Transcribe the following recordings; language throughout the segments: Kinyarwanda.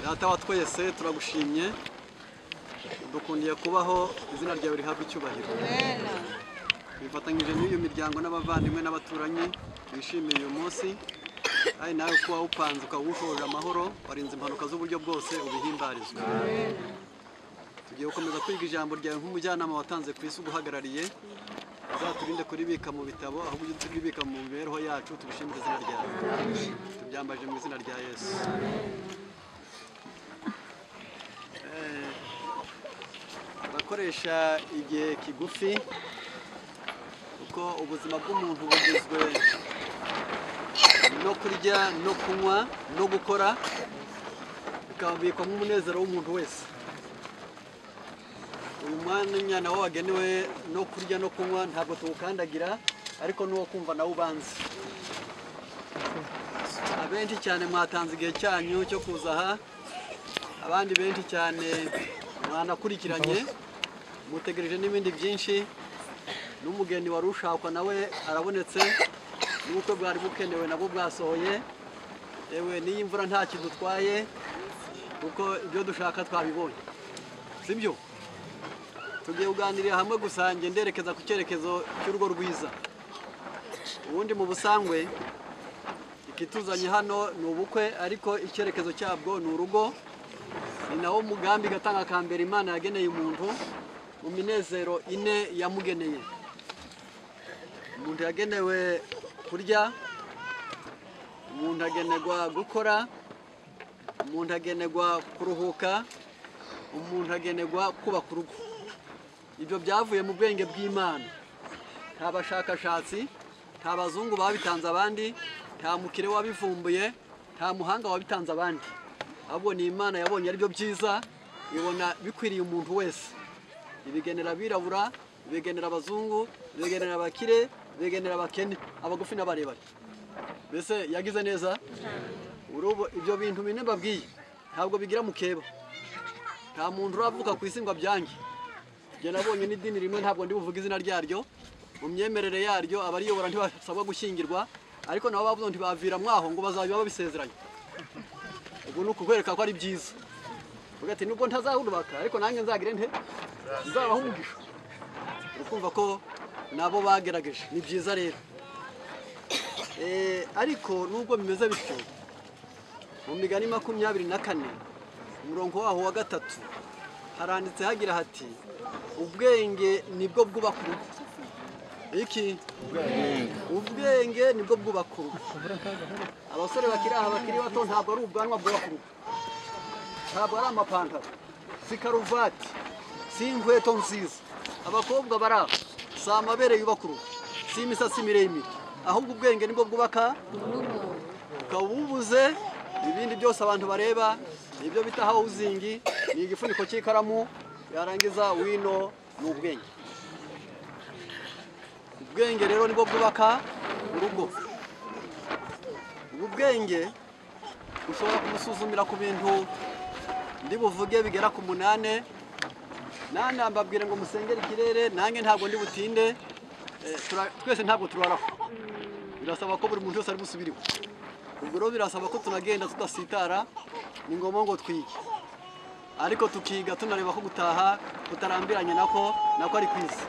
data wa twese turagushimye dukundiye kubaho izina ryawe rihabwa icyubahiro bifatanyije n'iyo miryango n'abavandimwe n'abaturanyi bishimiye uyu munsi ari nawe kuba wawupanze ukawushoje amahoro warinze impanuka z'uburyo bwose ubihimbarizwa tugiye gukomeza kwiga ijambo ryawe nk'umujyanama watanze ku isi uguhagarariye uzaturinde kuribika mu bitabo ahubwo ujye turibika mu mibereho yacu tubishimire izina ryawe tubyambaje mu izina rya yesu Eh, abakoresha igihe kigufi kuko ubuzima bw'umuntu bugizwe no kurya no kunywa no gukora bikabikwa nk'umunezero w'umuntu wese uyu mwanya nawo wagenewe no kurya no kunywa ntabwo tuwukandagira ariko n'uwo kumva nawe ubanza abenshi cyane mwatanze igihe cyanyu cyo kuza aha abandi benshi cyane mwanakurikiranye mutegereje n'ibindi byinshi n'umugeni wari ushakwa nawe arabonetse n'ubukwe bwari bukenewe nabwo bwasohoye yewe n'iyi mvura nta kintu utwaye kuko ibyo dushaka twabibonye sibyo tugiye kuganirira hamwe gusa njye nderekeza ku cyerekezo cy'urugo rwiza ubundi mu busangwe ikituzanye hano ni ubukwe ariko icyerekezo cyabwo ni urugo ni nawo mugambi gatanga ka mbere imana yageneye umuntu mu minezero ine yamugeneye umuntu yagenewe kurya umuntu agenerwa gukora umuntu agenerwa kuruhuka umuntu agenerwa kubaka urugo ibyo byavuye mu bwenge bw'imana nta bashakashatsi nta bazungu babitanze abandi nta mukire wabivumbuye nta muhanga wabitanze abandi ahubwo ni imana yabonye ari byo byiza ibona bikwiriye umuntu wese ibigenera abirabura ibigenera abazungu ibigenera abakire ibigenera abakene abagufi n'abarebare mbese yagize neza urubu ibyo bintu bine mbabwiye ntabwo bigira mukeba nta muntu uravuka ku isi ngo abyange njye nabonye n'idini rimwe ntabwo ndi buvuge izina ryaryo mu myemerere yaryo abariyobora ntibasabwa gushyingirwa ariko nabo bavuze ngo ntibavira mwaho ngo bazajya babisezeranye ubu ni ukukwereka ko ari byiza uvuga ati nubwo ntazahurubaka ariko nanjye nzagire nte nzabaho umugisha ukumva ko nabo bagerageje ni byiza rero Eh, ariko nubwo bimeze bityo mu migani makumyabiri na kane umurongo waho wa gatatu haranditse hagira hati ubwenge nibwo bwubaka urugo iki ubwenge nibwo bwubaka urugo abasore bakiri aha bakiri bato ntabwo ari ubwanwa bwubaka urugo ntabwo ari amapantaro si karuvati si inkweto nziza abakobwa bari aho si amabere yubaka urugo si imisatsi miremire ahubwo ubwenge nibwo bwubaka ukaba ububuze ibindi byose abantu bareba nibyo bita hawuzingi ni igifuniko cy'ikaramu yarangiza wino ni ubwenge ubwenge rero nibwo bwubaka urugo ubu bwenge ushobora kubusuzumira ku bintu ndi buvuge bigera ku munane nana mbabwire ngo musengere ikirere nange ntabwo ndi butinde Eh, tura- twese ntabwo turaraho birasaba ko buri muntu wese ari busubiriwe ubwo rero birasaba ko tunagenda tudasitara ni ngombwa ngo twige ariko tukiga tunareba ko gutaha kutarambiranye nako nako ari ku isi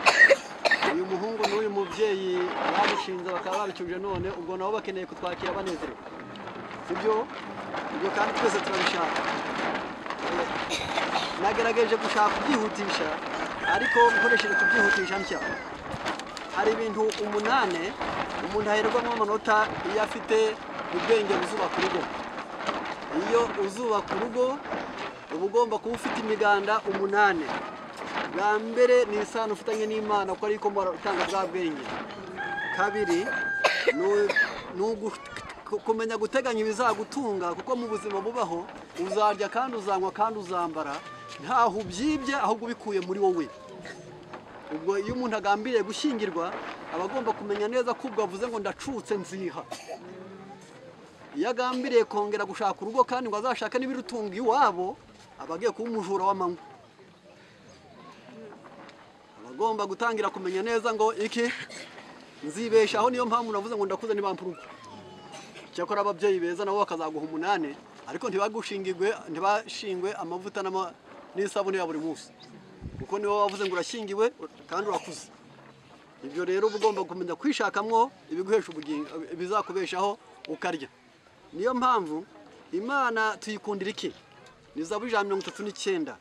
uyu muhungu n'uyu mubyeyi babushinze bakaba babicyuje none ubwo nabo bakeneye kutwakira banezerewe sibyo ibyo kandi twese turabishaka nagerageje gushaka kubyihutisha ariko nkoresheje kubyihutisha ntya hari ibintu umunane umuntu aherwamo amanota iyo afite ubwenge buzubaka urugo iyo uzubaka urugo uba ugomba kuba ufite imiganda umunane bwa mbere ni isano ufitanye n'imana kuko ariko utanga bwa bwenge kabiri ni u- ni ugu- kumenya guteganya ibizagutunga kuko mu buzima bubaho uzarya kandi uzanywa kandi uzambara ntaho ubyibye ahubwo ubikuye muri wowe ubwo iyo umuntu agambiriye gushyingirwa aba agomba kumenya neza ko ubwo avuze ngo ndacutse nziha iyo agambiriye kongera gushaka urugo kandi ngo azashake n'ibirutunga iwabo aba agiye kuba umujura w'amanywa aba agomba gutangira kumenya neza ngo iki nzibeshaho niyo mpamvu navuze ngo ndakuze ntibampa urugo cyakora ababyeyi beza nabo bakazaguha umunane ariko ntibagushingirwe ntibashingwe amavuta n'ama- n'isabune ya buri munsi kuko niwe wavuze ngo urashingiwe kandi urakuze ibyo rero uba ugomba kumenya kwishakamwo ibiguhesha ubugingo ibizakubeshaho ukarya niyo mpamvu imana tuyikundira iki ni zaburi ijana na mirongo itatu n'icyenda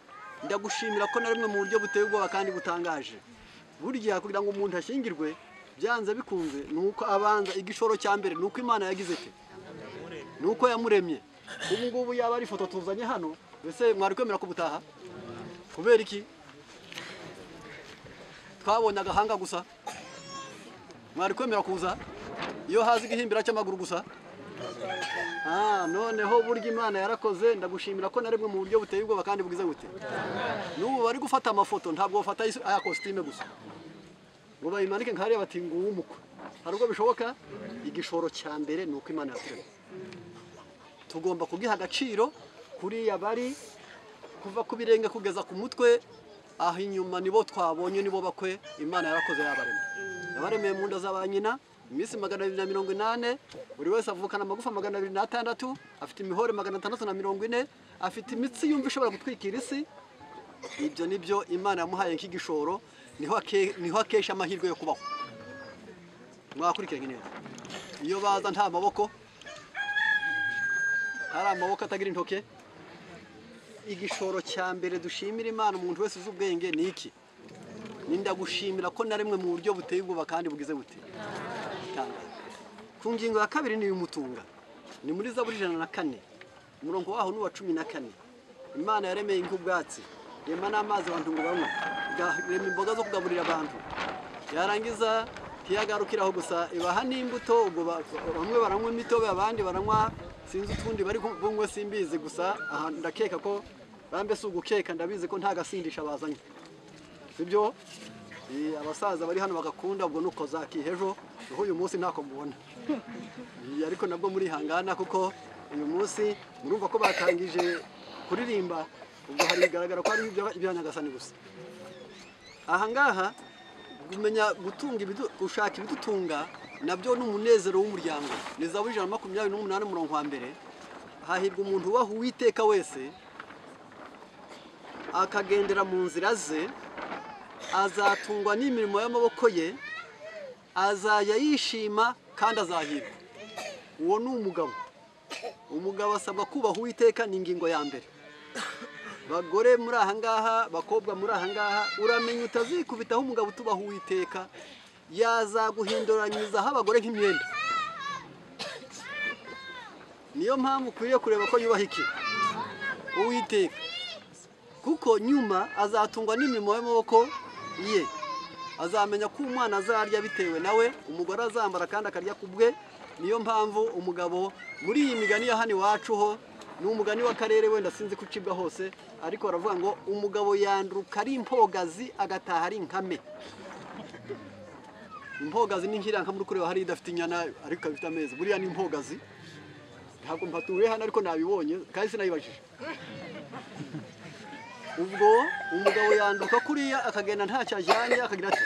ndagushimira ko na rimwe mu buryo buteye ubwoba kandi butangaje burya kugira ngo umuntu ashingirwe byanze bikunze ni uko abanza igishoro cya mbere ni uko imana yagize ite ni uko yamuremye ubu ngubu yaba ari ifoto tuzanye hano mbese mwari kwemera kubutaha kubera iki twabonye agahanga gusa mwari kwemera kuza iyo hazi igihimbira cy'amaguru gusa Ah, noneho burya imana yarakoze ndagushimira ko na rimwe mu buryo buteye ubwoba kandi bwiza bute n'ubu bari gufata amafoto ntabwo bafata is- aya kositime gusa ngo bayimanike nkariya bati ngo uw'umukwe hari ubwo bishoboka igishoro cya mbere ni uko imana yaturemye tugomba kugiha agaciro kuriya bari kuva ku birenge kugeza ku mutwe aho inyuma nibo twabonye nibo bakwe imana yarakoze yabaremye yabaremeye mu nda za ba nyina iminsi magana abiri na mirongo inane buri wese avukana amagufa magana abiri n'atandatu afite imihore magana atandatu na mirongo ine afite imitsi yumva ishobora gutwikira isi ibyo ni byo imana yamuhaye nk'igishoro niho ake- niho akesha amahirwe yo kubaho mwakurikiranye neza iyo baza nta maboko hari amaboko atagira intoke igishoro cya mbere dushimira imana umuntu wese uzi ubwenge ni iki Ni ndagushimira ko na rimwe mu buryo buteye ubwoba kandi bugize bute Tangaza. ku ngingo ya kabiri ni ibimutunga ni muri zaburi ijana na kane umurongo waho ni uwa cumi na kane imana yaremeye nk'ubwatsi irema n'amazi abantu ngo banywe igarema imboga zo kugaburira abantu yarangiza ntiyagarukiraho gusa ibaha n'imbuto ubwo ba- bamwe baranywa imitobe abandi baranywa sinzi utundi bari ku- bunywe simbizi gusa aha ndakeka ko bambe si ugukeka ndabizi ko nta gasindisha bazanye sibyo Eh, abasaza bari hano bagakunda ubwo nuko zakihejo naho uyu munsi ntako mubona Eh, ariko nabwo murihangana kuko uyu munsi murumva ko batangije kuririmba ubwo hari bigaragara ko ari ibya- ibya nyagasani gusa aha ngaha kumenya gutunga ibidu- gushaka ibidutunga nabyo ni umunezero w'umuryango ni zaburi ijana na makumyabiri n'umunani umurongo wa mbere hahirwa umuntu ubaha uwiteka wese akagendera mu nzira ze azatungwa n'imirimo y'amaboko ye azajya yishima kandi azahirwa uwo ni umugabo umugabo asabwa kubaha uwiteka ni ingingo ya mbere bagore muri aha ngaha bakobwa muri aha ngaha uramenya utazikubitaho umugabo utubaho uwiteka yazaguhinduranyirizaho abagore nk'imyenda niyo mpamvu ukwiriye kureba ko yubaha iki uwiteka kuko nyuma azatungwa n'imirimo y'amaboko ye azamenya ko umwana azarya bitewe nawe umugore azambara kandi akarya ku bwe niyo mpamvu umugabo muri iyi migani ya hano iwacu ho ni umugani w'akarere wenda sinzi ko ucibwa hose ariko baravuga ngo umugabo yanduruka ari impogazi agataha ari inkame impogazi ni nk'iranka muri kureba hari idafite inyana ariko ifite amezi buriya ni impogazi ntabwo mpatuye hano ariko nabibonye kandi sinayibajije ubwo umugabo yanduka kuriya akagenda ntacyo ajyanye akagira ati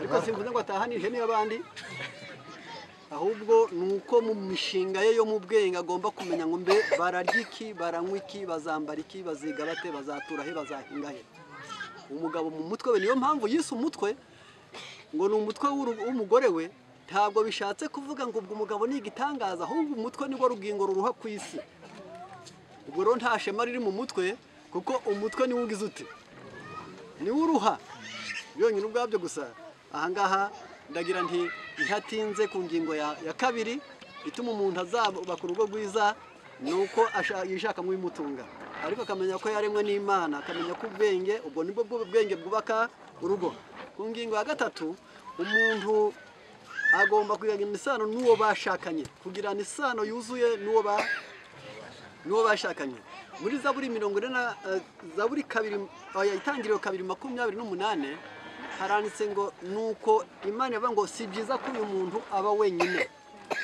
ariko simvuze ngo atahanije n'iy'abandi ahubwo ni uko mu mishinga ye yo mu bwenge agomba kumenya ngo mbe bararya iki baranywa iki bazambara iki baziga bate bazatura he bazahinga he umugabo mu mutwe we niyo mpamvu yise umutwe ngo ni umutwe w'uru- w'umugore we ntabwo bishatse kuvuga ngo ubwo umugabo ni igitangaza ahubwo umutwe nibwo rugingo ruruha ku isi ubwo rero nta shema riri mu mutwe kuko umutwe niwo ugize uti niwo uruha byonyine ubwabyo gusa ahangaha ndagira nti ntihatinze ku ngingo ya, ya kabiri ituma umuntu azabaka urugo rwiza ni uko asha- yishakamo ibimutunga ariko akamenya ko yaremwe n'imana akamenya ko ubwenge ubwo nibwo bwo bwenge bwubaka urugo ku ngingo ya gatatu umuntu agomba kugirana isano n'uwo bashakanye kugirana isano yuzuye n'uwo ba n'uwo bashakanye muri zaburi mirongo ine na eh, zaburi kabiri oya itangiriro kabiri makumyabiri n'umunane haranditse ngo nuko imana ivuga ngo si byiza ko uyu muntu aba wenyine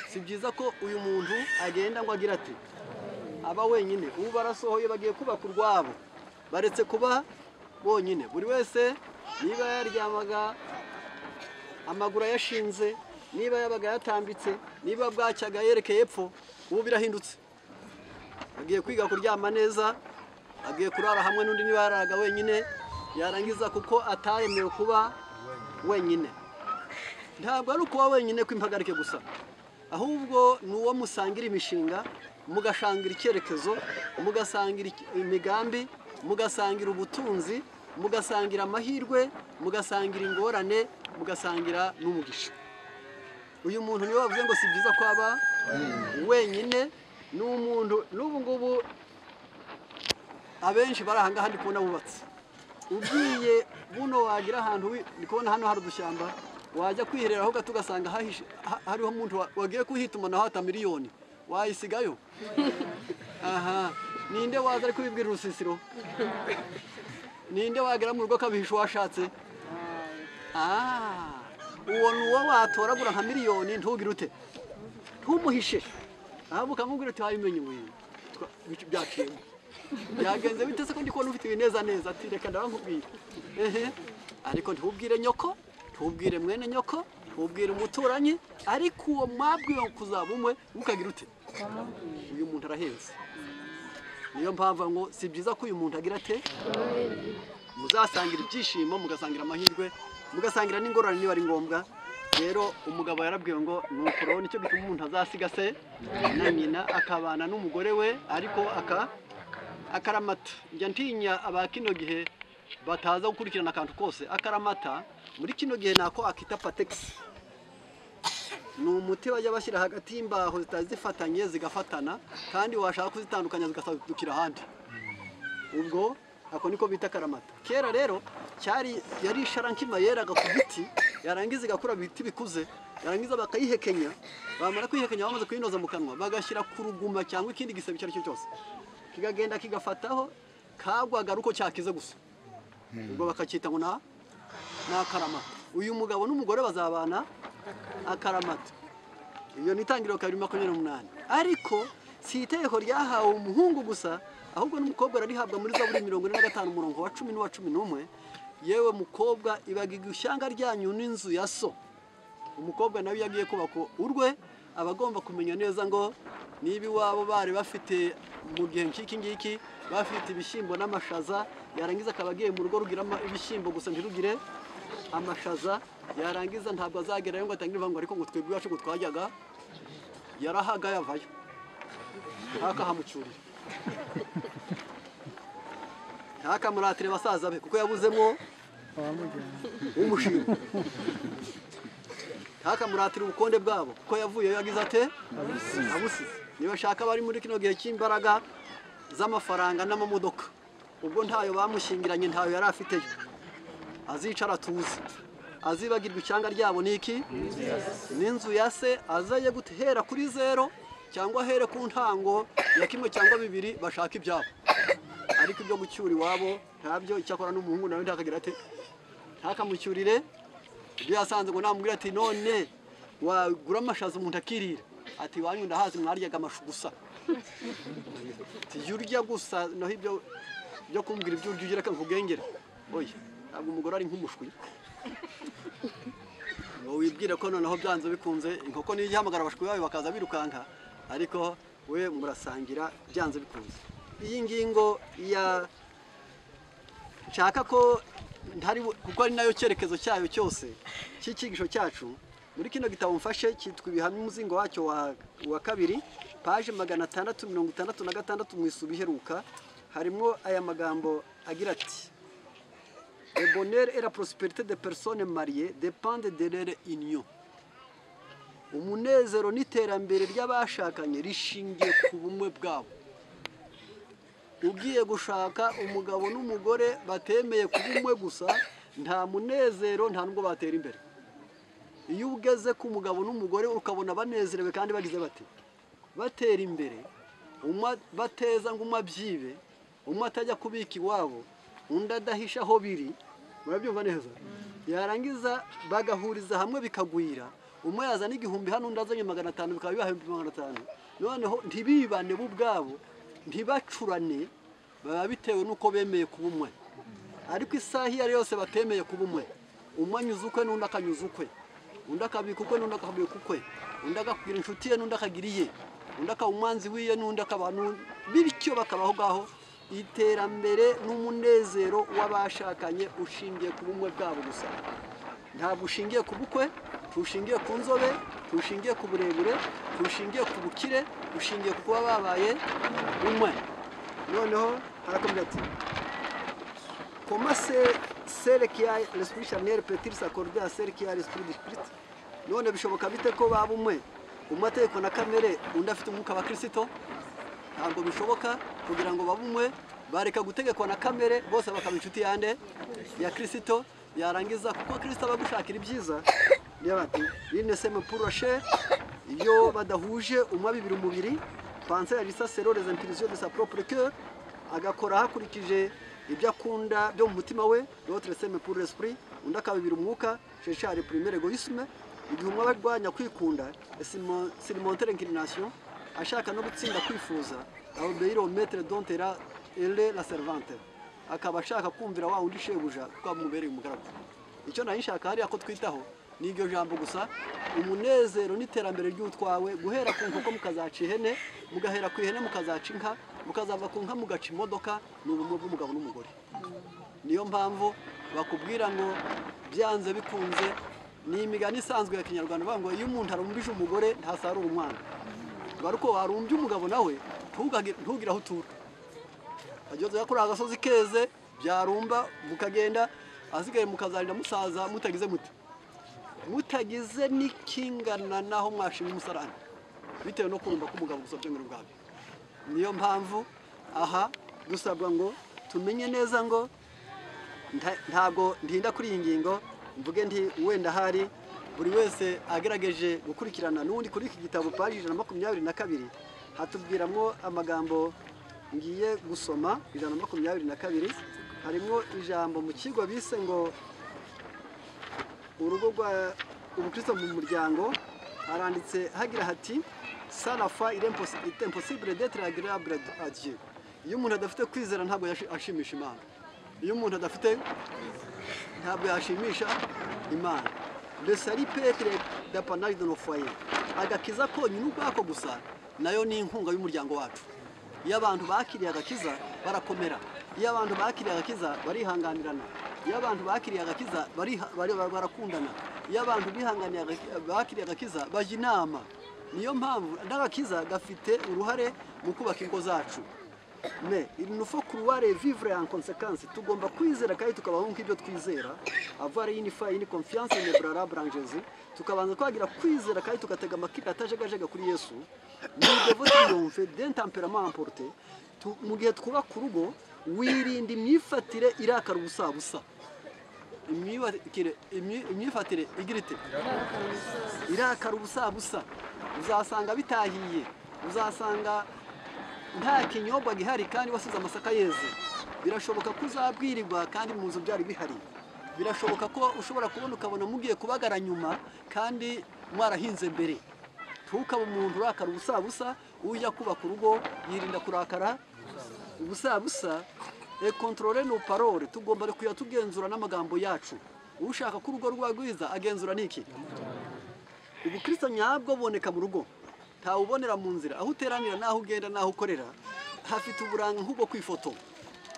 si byiza ko uyu muntu agenda ngo agira ati aba wenyine ubu barasohoye bagiye kubaka urwabo baretse kuba bonyine buri wese niba yaryamaga amaguru ayashinze niba yabaga yatambitse niba bwacyaga yerekeye epfo ubu birahindutse agiye kwiga kuryama neza agiye kurara hamwe n'undi niba yararaga wenyine yarangiza kuko atayemewe kuba wenyine ntabwo ari ukuba wenyine kw'impagarike gusa ahubwo ni uwo musangira imishinga mugasangira icyerekezo mugasangira iki- imigambi mugasangira ubutunzi mugasangira amahirwe mugasangira ingorane mugasangira n'umugisha uyu muntu niwe wavuze ngo si byiza ko aba wenyine ni umuntu n'ubu ngubu abenshi bari aha ngaha ndi kubona bubatse ugiye buno wagira ahantu wi- ndi kubona hano hari udushyamba wajya kwihereraho gato ugasanga hahishe- ha- hariho umuntu wa- wagiye kuhituma naho hata miliyoni wayisigayo aha ninde waza ari kubibwira urusisiro ninde wagera mu rugo akabihisha uwo ashatse Ah, uwo ni uwo watoragura nka miliyoni ntugire ute ntumuhishe ahubwo ukamubwira uti wabimenye ibintu byaciyemo byagenze bite se ko ndi kubona ufite ibineza neza ati reka ndabamubwira ehe ariko ntubwire nyoko ntubwire mwene nyoko ntubwire umuturanyi ariko uwo mwabwiwe kuzaba umwe ntukagire ute uyu muntu arahenze niyo mpamvu ngo si byiza ko uyu muntu agira ate muzasangira ibyishimo mugasangira amahirwe mugasangira n'ingorane niba ari ngombwa rero umugabo yarabwiwe ngo ni ukuraho nicyo gituma umuntu azasiga se na nyina akabana n'umugore we ariko aka akaramata njya ntinya aba kino gihe bataza gukurikirana akantu kose akaramata muri kino gihe nako akita pategisi ni umuti bajya bashyira hagati y'imbaho zitari zifatanye zigafatana kandi washaka kuzitandukanya zigasadukira ahandi ubwo ako niko bita karamata kera rero cyari yari isharankima yeraga ku biti yarangiza igakura ibiti bikuze yarangiza bakayihekenya bamara kwihekenya bamaze kuyinoza mu kanwa bagashyira ku ruguma cyangwa ikindi gisebe icyo ari cyo cyose kikagenda kigafataho kagwaga ari uko cyakize gusa ubwo bakacyita ngo na ni akaramata uyu mugabo n'umugore bazabana akaramata iyo ni itangiriro kabiri makumyabiri n'umunani ariko si itegeko ryahawe umuhungu gusa ahubwo n'umukobwa ararihabwa muri zaburi mirongo ine na gatanu umurongo wa cumi n'uwa cumi n'umwe yewe mukobwa ibagiga ishyanga ryanyu n'inzu ya so umukobwa nawe iyo agiye kubaka urwe aba agomba kumenya neza ngo niba iwabo bari bafite mu gihe nk'iki ngiki bafite ibishyimbo n'amashaza yarangiza akaba agiye mu rugo rugira ama- ibishyimbo gusa ntirugire amashaza yarangiza ntabwo azagerayo ngo atangire ivangu ariko ngo twebwe iwacu ngo twajyaga yarahaga yavayo ntakahamucyurire ntakamuratire basaza be kuko yabuzemo umushinga ntakamuratire ubukonde bwabo kuko yavuyeyo yagize ate abusize niba ashaka bari muri kino gihe cy'imbaraga z'amafaranga n'amamodoka ubwo ntayo bamushingiranye ntayo yari afiteyo azicara atuze azibagirwa icyanga ryabo ni iki n'inzu ya se azaye guhera kuri zero cyangwa ahere ku ntango ya kimwe cyangwa bibiri bashaka ibyabo ariko ibyo gucyura iwabo ntabyo icyakora n'umuhungu nawe ntakagira ate ntakamucyurire ibyo yasanze ngo namubwira ati none wagura amashaza umuntu akirira ati iwanyu ndahazi mwaryaga amashu gusa tujya urya gusa naho ibyo byo kumbwira ibyo urya ugira reka nkugengere oya ntabwo umugore ari nk'umushwi ngo wibwire ko noneho byanze bikunze inkoko niyo igihamagara abashwi bayo bakaza birukanka ariko we murasangira byanze bikunze iyi ngingo ya nshaka ko ntari bu- kuko ari nayo cyerekezo cyayo cyose cy'icyigisho cyacu muri kino gitabo mfashe cyitwa ibihamya umuzingo wacyo wa, wa kabiri paje magana atandatu mirongo itandatu na gatandatu mu isubi iheruka harimo aya magambo agira ati le bonheur et la prospérité des personnes mariées dépendent de leur union umunezero n'iterambere ry'abashakanye rishingiye ku bumwe bwabo ugiye gushaka umugabo n'umugore batemeye kuba umwe gusa nta munezero nta nubwo batera imbere iyo ugeze ku mugabo n'umugore ukabona banezerewe kandi bagize bati batera imbere umwe bateza ngo umwe abyibe umwe atajya kubika iwabo undi adahisha aho biri murabyumva neza yarangiza bagahuriza hamwe bikagwira umwe yazana igihumbi hano undi azanye magana atanu bikaba bibaha ibihumbi magana atanu noneho ntibibane bo ubwabo ntibacurane baba bitewe n'uko bemeye kuba umwe ariko isaha iyo ari yo yose batemeye kuba umwe umwe anyuza ukwe n'undi akanyuza ukwe undi akabika ukwe n'undi akabika ukwe undi akakubwira inshuti ye n'undi akagira iye undi akaba umwanzi wiyo n'undi akaba n'undi bityo bakabaho ngaho iterambere n'umunezero w'abashakanye ushingiye ku bumwe bwabo gusa ntabwo ushingiye ku bukwe ntushingiye ku nzobe ntushingiye ku burebure ntushingiye ku bukire ushingiye ku kuba babaye umwe noneho harakomeza ati Comment c'est celle qui a l'esprit charnel peut-il s'accorder à celle qui a l'esprit d'esprit none bishoboka bite ko baba umwe umategeko na kamere undi afite umwuka wa kirisito ntabwo bishoboka kugira ngo babe umwe bareka gutegekwa na kamere bose bakaba inshuti yande ya kirisito yarangiza kuko kirisito aba agushakira ibyiza niyo bati rine seme puroshe iyo badahuje umwe bibiri umubiri panse ya risasero les impulsions de sa propre cœur agakora hakurikije ibyo akunda byo mu mutima we l'autre seme pour l'esprit undi akabibira umwuka sheshari primaire egoisme igihe umwe aba arwanya kwikunda silimentere inclination ashaka no gutsinda kwifuza obeyire au maître dont era ele la servante akaba ashaka kumvira wa wundi shebuja ko amubereye umugaragu icyo nari nshaka hariya ko twitaho ni iryo jambo gusa umunezero n'iterambere ry'utwawe guhera ku nkoko mukazaca ihene mugahera ku ihene mukazaca inka mukazava ku nka mugaca imodoka ni ubumwe bw'umugabo n'umugore niyo mpamvu bakubwira ngo byanze bikunze ni imigani isanzwe ya kinyarwanda bavuga ngo iyo umuntu arumbije umugore ntasarura umwana ngo ariko warumbye umugabo nawe ntugage- ntugire aho utura ageze kuri agasozi keze byarumba mukagenda asigaye mukazarira musaza mutagize muti mutagize n'ikingana n'aho mwashima umusarani bitewe no kurumba k'umugabo gusa byongera ubwawe niyo mpamvu aha dusabwa ngo tumenye neza ngo nta- ntabwo ndinda kuri iyi ngingo mvuge nti wenda hari buri wese agerageje gukurikirana n'undi kuri iki gitabo paji ijana na makumyabiri na kabiri hatubwiramo amagambo ngiye gusoma ijana na makumyabiri na kabiri harimo ijambo mu kigo bise ngo urugo rwa ubukristo mu muryango haranditse hagira hati sarafa imposibure detere agirabure adieu iyo umuntu adafite kwizera ntabwo yashi- ashimisha imana iyo umuntu adafite ntabwo yashimisha imana le sari petre d'apanage de nos foyers agakiza konyine ubwako gusa nayo ni inkunga y'umuryango wacu iyo abantu bakiriye agakiza barakomera iyo abantu bakiriye agakiza barihanganirana iyo abantu bakiriye agakiza bariha- bari- bar- barakundana iyo abantu bihanganiye aga- bakiriye agakiza bajya inama niyo mpamvu n'agakiza gafite uruhare mu kubaka ingo zacu me il nous faut croire et vivre en conséquence tugomba kwizera kandi tukabaho nk'ibyo twizera avoir une foi une confiance inébranlable en Jésus tukabanza kwagira kwizera kandi tugatega amakiri atajegajega kuri Yesu nous devons triompher d'un tempérament emporté Tu- mu gihe twubaka urugo wirinda imyifatire irakara ubusabusa imyifatire imyi- imyifatire igira ite irakara ubusabusa uzasanga bitahiye uzasanga nta kinyobwa gihari kandi wasize amasaka yeze birashoboka ko uzabwirirwa kandi mu nzu byari bihari birashoboka ko ushobora kubona ukabona mugiye kubagara nyuma kandi mwarahinze mbere ntukabe umuntu urakara ubusabusa ujya kubaka urugo yirinda kurakara ubusabusa e kontrole no parole tugomba kuya tugenzura n'amagambo yacu ushaka ko urugo rwa rwiza agenzura niki ubukristo nyabwo buboneka mu rugo ntawubonera mu nzira aho uteranira n'aho ugenda n'aho ukorera hafite uburanga nk'ubwo kwifoto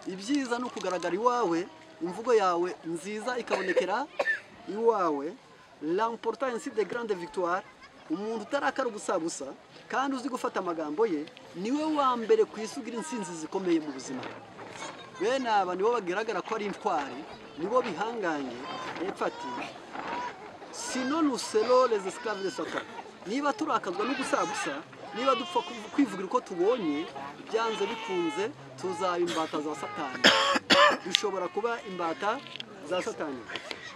ibyiza ni ukugaragara iwawe imvugo yawe nziza ikabonekera iwawe l'importance de grande victoire umuntu utarakara ubusabusa kandi uzi gufata amagambo ye niwe wa mbere ku isi ugira insinzi zikomeye mu buzima bene aba nibo bagaragara ko ari intwari nibo bihanganye hepfo ati sino nusero les esclaves de satan niba turakazwa no gusagusa niba dupfa kuv- kwivugira uko tubonye byanze bikunze tuzaba imbata za satani dushobora kuba imbata za satani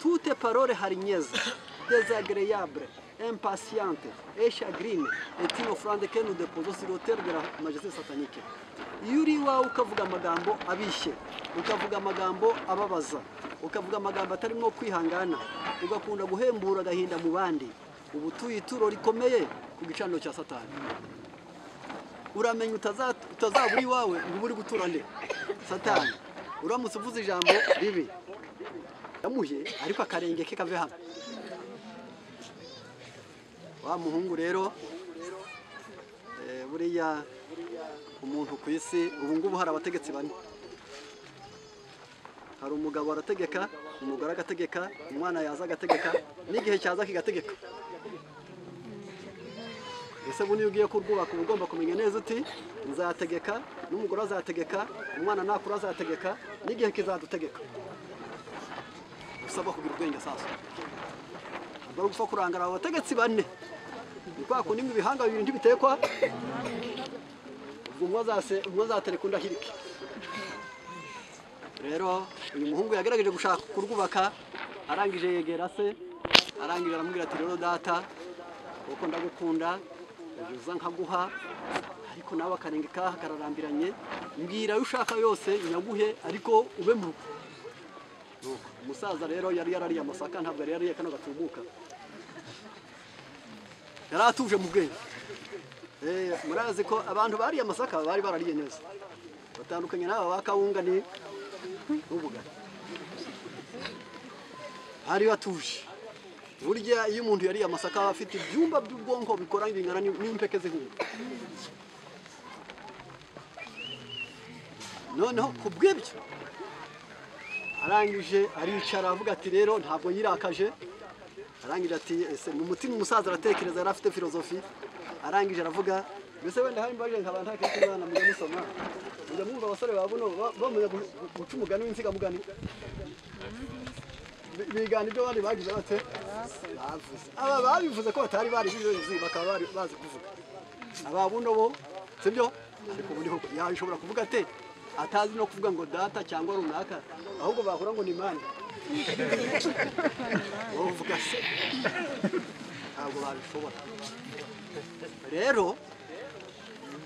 tute parole harinyeze désagréable impatiente et chagrine est une offrande que nous déposons sur l'autel de la majesté satanique iyo uri iwawe ukavuga amagambo abishye ukavuga amagambo ababaza ukavuga amagambo atarimo kwihangana ugakunda guhembura agahinda mu bandi uba utuye ituro rikomeye ku gicaniro cya satani uramenya utaza- utazaba uri iwawe ngo ube uri gutura nde satani uramutse uvuze ijambo ribi yamuhe ariko akarenge ke kave hano wa muhungu rero eh, buriya umuntu ku isi ubu ngubu hari abategetsi bane hari umugabo arategeka umugore agategeka umwana yaza agategeka n'igihe cyaza kigategeka ese bundi iyo ugiye kurwubaka uba ugomba kumenya neza uti nzategeka n'umugore azategeka umwana nakura azategeka n'igihe kizadutegeka usabwa kugira ubwenge sasa ntabwo ari ugupfa kurangara abo bategetsi bane ni kwa kundi ngo ibihanga bibiri ntibitekwa ubwo umwe azase- umwe azatereka undi ahirike rero uyu muhungu yagerageje gushaka kurwubaka arangije yegera se arangije aramubwira ati rero data kuko ndagukunda ujya uza nkaguha ariko nawe akarenga ikaha kararambiranye mbwira ayo ushaka yose nyaguhe ariko ube mu rugo Nuko, umusaza rero yari yarariye amasaka ntabwo yari yariye kano gatumuka yari atuje mu bwenge Eh, murazi ko abantu bariye amasaka bari barariye neza batandukanye n'aba ba kawunga ni n'ubugari bari batuje burya iyo umuntu yariye amasaka aba afite ibyumba by'ubwonko bikora bingana n'im- n'impeke zihumbi noneho ku bw'ibyo arangije aricara avuga ati rero ntabwo yirakaje arangije ati ese mu mutima umusaza aratekereza yari afite filozofi arangije aravuga mbese wenda hari mbaje nkaba ntakiri mwana mujya musoma mujya mwumva abasore ba buno ba- bamenya gu- gu- guca umugani w'insigamugani Bi- bigana ibyo bandi bagize bate bavuze aba babivuze ko batari bari bizi bakaba bari bazi kuvuga aba buno bo sibyo ariko ubu niho yabishobora kuvuga ate atazi no kuvuga ngo data cyangwa runaka ahubwo bakora ngo ni mani wowe uvuga se ntabwo babishobora rero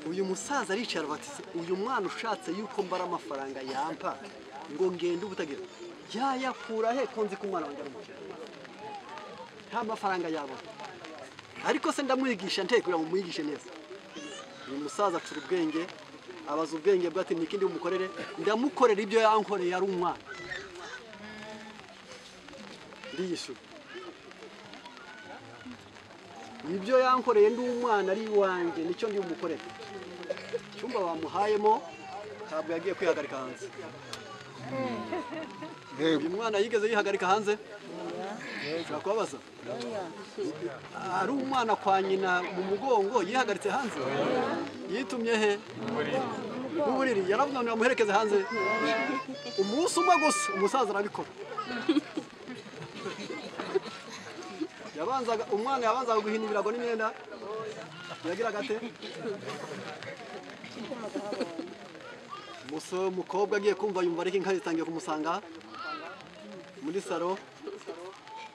uyu musaza aricara bati "Se, uyu mwana ushatse yuko mbara amafaranga yampa ngo ngende ubutagira yayakura he ko nzi ko umwana wanjye ari umukene nta mafaranga yabona ariko se ndamwigisha nteye kugira ngo mwigishe neza uyu musaza acura ubwenge abaza ubwenge bwe ati nikindi bumukorere ndamukorera ibyo yankoreye ari umwana ndiyishyura ibyo yankoreye ndi umwana ari iwanjye nicyo ndi bumukorere icyumba bamuhayemo ntabwo yagiye kwihagarika hanze uyu mwana yigeze yihagarika hanze ushobora kubabaza ari umwana kwa nyina mu mugongo yihagaritse hanze yitumye he mu buriri yaravuga ngo amuherekeze hanze umunsi umwe gusa umusaza arabikora yabanzaga umwana yabanzaga guhina ibirago n'imyenda yagiraga ate Umusore- umukobwa agiye kumva yumva ariko inka zitangiye kumusanga muri salo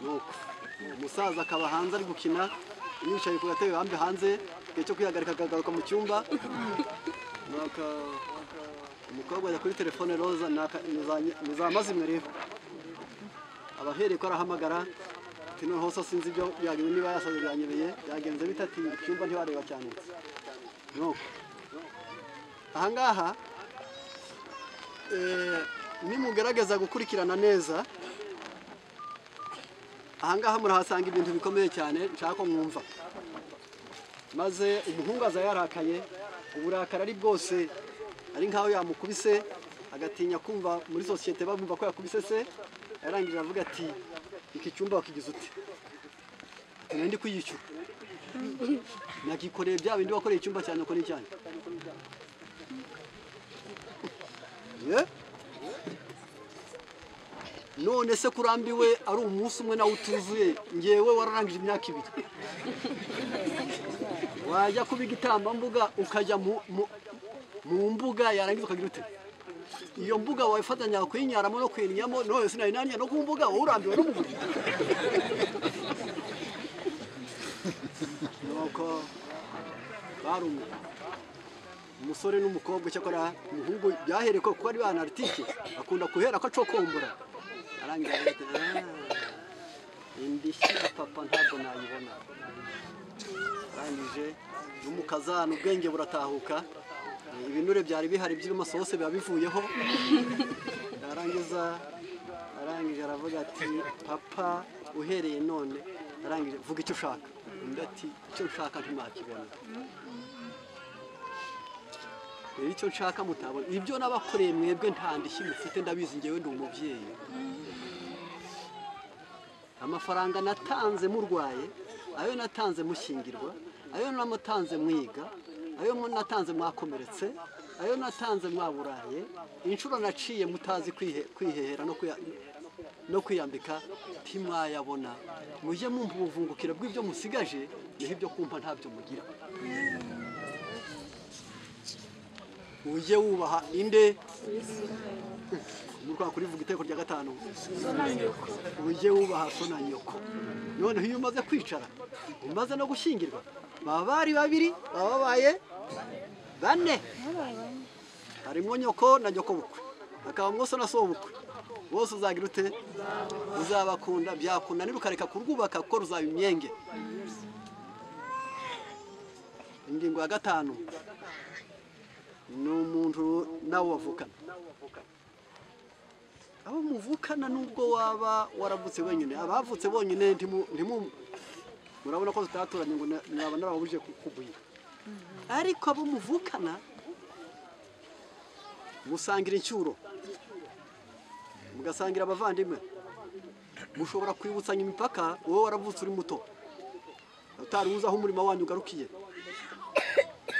nuko umusaza akaba hanze ari gukina yicaye ku gatebe bambi hanze igihe cyo kwihagarika akagaruka mu cyumba nuko umukobwa ajya kuri telefone roza ni aka- ni za nye- ni za mazimwe rero aba ahereye ko arahamagara ati noneho so sinzi ibyo byagenze niba yasaze byanyereye byagenze bite ati icyumba ntiwareba cyane nuko ahangaha eh, nimugerageza gukurikirana neza ahangaha murahasanga ibintu bikomeye cyane nshaka ko mwumva maze umuhungu aza yarakaye uburakari ari bwose ari nkaho yamukubise agatinya kumva muri sosiyete bamwumva ko yakubise se yarangije avuga ati iki cyumba wakigize ute ati nari ndi kuyishyura nagikoreye bya bindi wakoreye icyumba cyanjye uko n'icyanjye Ye? none se kurambiwe ari umunsi umwe nawe utuzuye ngewe wararangije imyaka ibiri wajya kuba igitambambuga ukajya mu- mu- mu mbuga yarangiza ukagira ute iyo mbuga wafatanya kuyinyaramo no kuyinyamo none sinari nanya no ku mbuga wowe urambiwe n'umubiri nuko barumiwe umusore n'umukobwa cyakora umuhungu byahereye ko kuba ari ba anaritike akunda guhera ko acokombora arangiza avuga ati "Ah, indishyi ya papa ntabwo nayibona arangije no mu kazana ubwenge buratahuka ibinure byari bihari by'amasose biba bivuyeho arangiza arangije aravuga ati papa uhereye none arangije vuga icyo ushaka undi ati icyo nshaka ntimakibona rero icyo nshaka mutabona ibyo nabakoreye mwebwe nta ndishyi mufite ndabizi ngewe ndi umubyeyi amafaranga natanze murwaye ayo natanze mushyingirwa ayo namutanze mwiga ayo natanze mwakomeretse ayo natanze mwaburaye inshuro naciye mutazi kwihe- kwihehera no kwiya- no kwiyambika ntimwayabona mujye mumva ubuvungukiro bw'ibyo musigaje niho ibyo kumva ntabyo mugira ujye wubaha inde muri kwa kurivuga iteko rya gatanu ujye wubaha so na nyoko noneho iyo umaze kwicara umaze no gushyingirwa baba bari babiri baba babaye bane harimo nyoko na nyoko bukwe hakabamo so na so bukwe bose uzagira ute uzabakunda byakunanira ukareka kurwubaka kuko ruzaba imyenge ingingo ya gatanu ni umuntu nawe wavukana abo muvukana nubwo waba waravutse wenyine abavutse bonyine ntimu ntimu- murabona ko tutaturanye ngo na- naba narababujije ku- kugwira ariko abo muvukana musangira incyuro mugasangira abavandimwe mushobora kwibutsanya imipaka wowe waravutse uri muto utari wuzi aho umurimo wanyu ugarukiye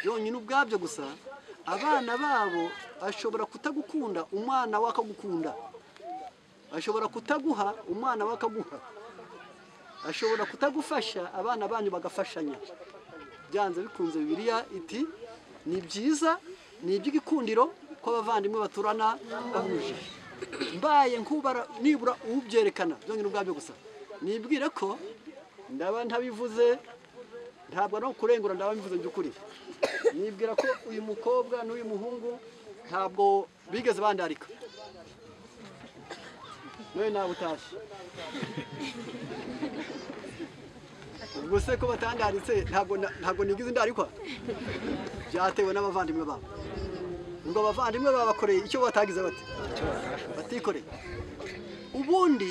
byonyine ubwabyo gusa abana babo ashobora kutagukunda umwana we akagukunda ashobora kutaguha umwana we akaguha ashobora kutagufasha abana banyu bagafashanya byanze bikunze bibiliya iti ni byiza ni iby'igikundiro ko abavandimwe baturana bahuje mbaye nkubara nibura ubyerekana byonyine ubwabyo gusa nibwire ko ndaba ntabivuze ntabwo ari ukurengura ndababivuze by'ukuri nibwira ko uyu mukobwa n'uyu muhungu ntabwo bigeze bandarika nawe nawe utashye ubwo se ko batandaritse ntabwo na- ntabwo nigize indarikwa byatewe n'abavandimwe babo ngo abavandimwe babakoreye icyo batagize bate batikoreye ubundi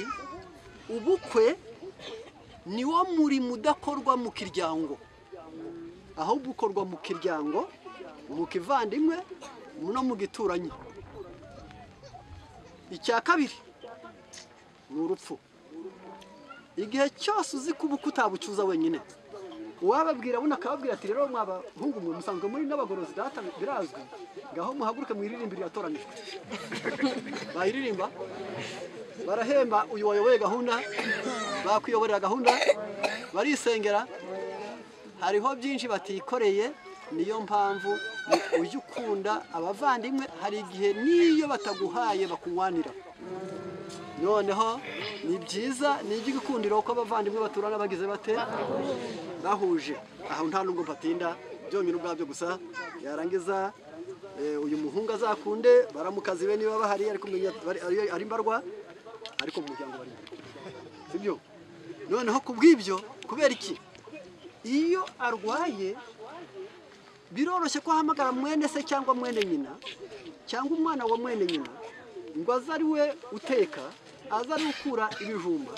ubukwe niwo murimo udakorwa mu kiryango ahubwo ukorwa mu kiryango mu kivandimwe no mu gituranyi icya kabiri ni urupfu igihe cyose uzi ko ubukwe utabucuza wenyine uwababwira buno akababwira ati rero mwabahungu mwe musanzwe muri n'abagorozi data birazwi ngaho muhaguruke mwiririmbe iratoranijwe bayiririmba barahemba uyu wayoboye gahunda bakwiyoborera gahunda barisengera hariho byinshi batikoreye niyo mpamvu ni- ujye ukunda abavandimwe hari igihe n'iyo bataguhaye bakunywanira noneho ni byiza ni iby'igikundiro ko abavandimwe baturana bagize bate bahuje aho nta nubwo mpatinda byonyine ubwabyo gusa yarangiza eh, uyu muhungu azakunde baramukazi be niba bahari ariko menya- bari- ari- ari mbarwa ariko mu muryango bari mbarwa sibyo noneho ku bw'ibyo kubera iki iyo arwaye biroroshye ko ahamagara mwene se cyangwa mwene nyina cyangwa umwana wa mwene nyina ngo aze ari we uteka aze ari we ukura ibijumba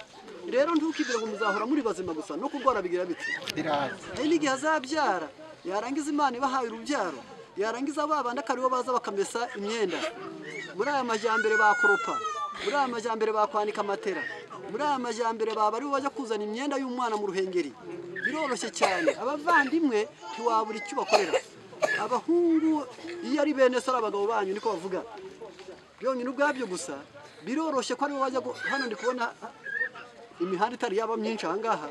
rero ntukibwire ngo muzahora muri bazima gusa no kurwara bigira biti hari n'igihe azabyara yarangiza imana ibahaye urubyaro yarangiza ba bandi akaba aribo baza bakamesa imyenda muri aya majyambere bakoropa muri aya majyambere bakwanika amatera muri aya majyambere baba aribo bajya kuzana imyenda y'umwana mu ruhengeri biroroshye cyane abavandimwe ntiwabura icyo ubakorera abahungu iyo ari bene se ari abagabo banyu niko bavuga byonyine ubwabyo gusa biroroshye ko aribo bajya gu- hano ndi kubona imihanda itari yaba myinshi aha ngaha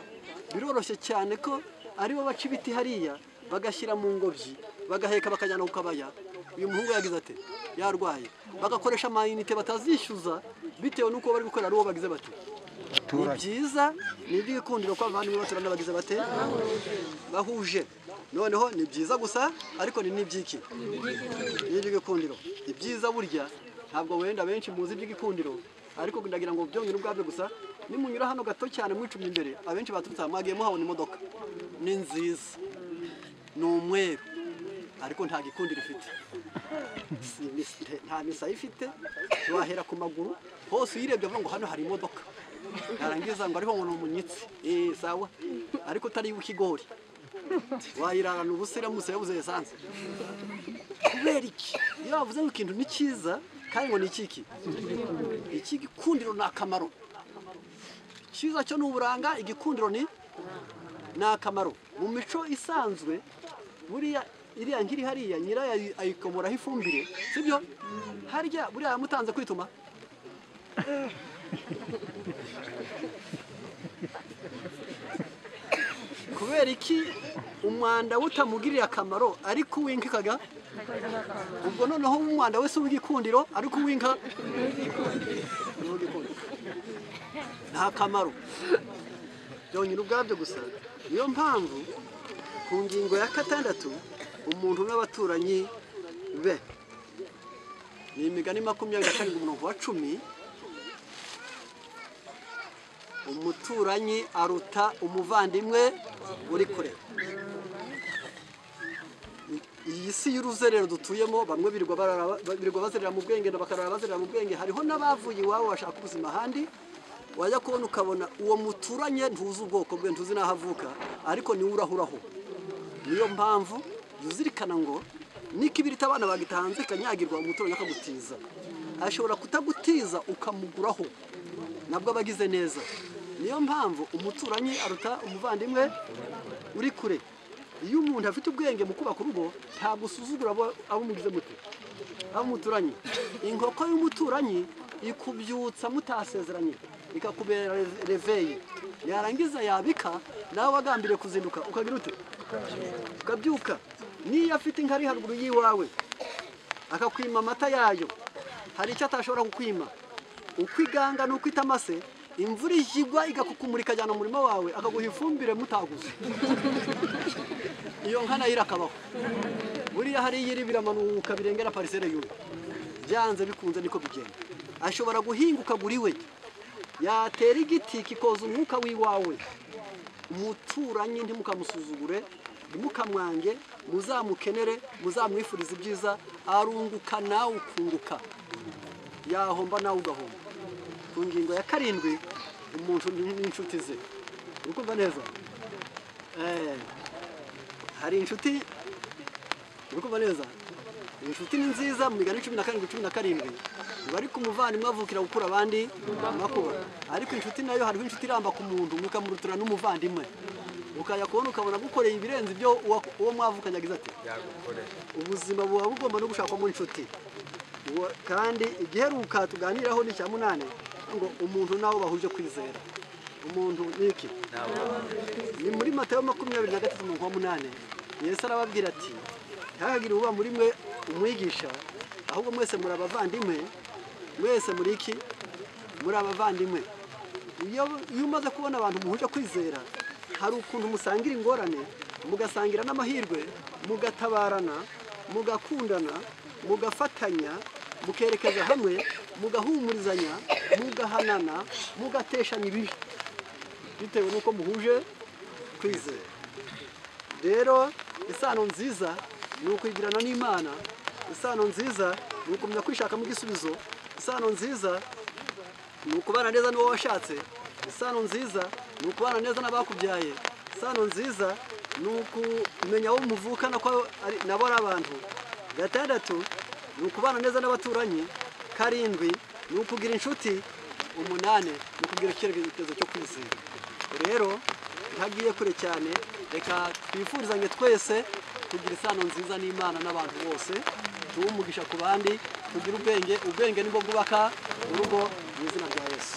biroroshye cyane ko aribo baca ibiti hariya bagashyira mu ngobyi bagaheka bakajyana ku kabaya uyu muhungu yagize ati yarwaye bagakoresha amayinite batazishyuza bitewe n'uko bari gukorera ari uwo bagize bati ni byiza ni iby'igikundiro ko abavandimwe baturana bagize bate bahuje noneho ni byiza gusa ariko ni n'ibyiki n'iby'igikundiro ibyiza burya ntabwo wenda benshi muzi iby'igikundiro ariko ndagira ngo byonyine ubwabyo gusa nimunyura hano gato cyane mwicumye imbere abenshi baturutse aha mwagiye muhabona imodoka ni nziza ni umweru ariko nta gikundiro ifite Si imisi- nta misaya ifite wahera ku maguru hose uyirebye avuga ngo hano hari imodoka narangiza ngo ariho ngo ni umunyitsi Eh, sawa ariko utari ikigori wayirarana ubusira musaya buze esanse kubera iki iyo bavuze ngo ikintu ni cyiza kandi ngo ni ikiki ikigikundiro ni akamaro icyiza cyo ni uburanga igikundiro ni ni akamaro mu mico isanzwe buriya iriya ngiri hariya nyirayo ayi- ayikomoraho ifumbire sibyo harya buriya yamutanze kwituma kubera iki umwanda utamugirira akamaro ariko uwinkikaga ubwo noneho umwanda wese w'igikundiro ariko uwinka ni uw'igikundiro. nta kamaro byonyine ubwabyo gusa niyo mpamvu ku ngingo ya gatandatu umuntu n'abaturanyi be ni imigani makumyabiri na karindwi umurongo wa cumi umuturanyi aruta umuvandimwe uri kure iyi si y'uruzerero dutuyemo bamwe birirwa barara- birirwa bazerera mu bwenge na bakarara bazerera mu bwenge hariho n'abavuye iwabo bashaka ubuzima ahandi wajya kubona ukabona uwo muturanye ntuzi ubwoko bwe ntuzi n'aho avuka ariko niwe urahuraho niyo mpamvu jya uzirikana ngo n'ikibirita abana bagita hanze kanyagirwa umuturanyi akagutiza ashobora kutagutiza ukamuguraho nabwo aba agize neza niyo mpamvu umuturanyi aruta umuvandimwe uri kure iyo umuntu afite ubwenge mu kubaka urugo ntabwo usuzugura abo abo mugize muti abo muturanye inkoko y'umuturanyi ikubyutsa mutasezeranye ikakubera re- reveyi yarangiza yabika nawe wagambiriye kuzinduka ukagira ute ukabyuka niyo afite inka ari haruguru y'iwawe akakwima amata yayo hari icyo atashobora kukwima uko iganga n'uko itamase imvura igigwa igakukumura ikajyana mu murima wawe akaguha ifumbire mutaguze iyo nka nayo irakabaho buriya hariya iri biramanuka birengera parisere yuwe byanze bikunze niko bigenda ashobora guhinguka buri we yatera igiti kikoza umwuka w'iwawe umuturanyi ntimukamusuzugure ntimukamwange muzamukenere muzamwifurize ibyiza arunguka nawe ukunguka yahomba nawe ugahomba ku ngingo ya karindwi umuntu ni- n'inshuti ze uri kumva neza Eh, hari inshuti uri kumva neza inshuti ni nziza mu migani cumi na karindwi cumi na karindwi ngo ariko umuvandimwe avukira gukura abandi makuba ariko inshuti nayo hariho inshuti iramba ku muntu mukamurutura n'umuvandimwe ukajya kubona ukabona agukoreye ibirenze ibyo uwa- uwo mwavukanye agize ati ubuzima buba bugomba no gushakamo inshuti Uwo- kandi igiheruka tuganiraho ni icya munani ngo umuntu nawe bahuje kwizera umuntu ni iki ni muri matayo makumyabiri na gatatu umurongo wa munani yesu arababwira ati ntihagire uba muri mwe umwigisha ahubwo mwese muri abavandimwe mwese muri iki muri abavandimwe iyo iyo umaze kubona abantu muhuje kwizera hari ukuntu musangira ingorane mugasangira n'amahirwe mugatabarana mugakundana mugafatanya mukerekeza hamwe mugahumurizanya mugahanana mugateshanya ibibi bitewe n'uko muhuje kwizera rero isano nziza ni ukwigirana n'imana isano nziza ni ukumenya kwishakamo igisubizo isano nziza ni ukubana neza n'uwo washatse isano nziza ni ukubana neza n'abakubyaye isano nziza ni ukumenya aho muvukana ko ari- nabo ari abantu gatandatu ni ukubana neza n'abaturanyi karindwi ni ukugira inshuti umunani ni ukugira icyerekezo cyo kwizera rero ntagiye kure cyane reka twifurizanye twese kugira isano nziza n'imana n'abantu bose tuwe umugisha ku bandi tugire ubwenge ubwenge nibwo bwubaka urugo mu izina rya yesu